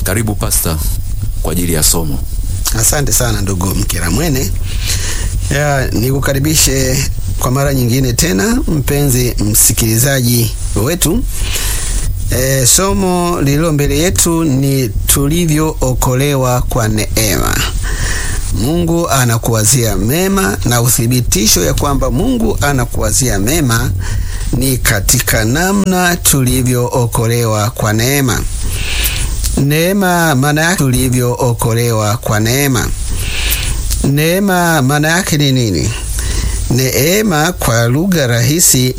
Karibu pasta kwa ajili ya somo. Asante sana ndugu Mkiramwene. Ya, nikukaribishe kwa mara nyingine tena mpenzi msikilizaji wetu. E, somo lililo mbele yetu ni tulivyookolewa kwa neema. Mungu anakuwazia mema na uthibitisho ya kwamba Mungu anakuwazia mema ni katika namna tulivyookolewa kwa neema. Neema maana yake tulivyookolewa kwa neema. Neema maana yake ni nini? Neema kwa lugha rahisi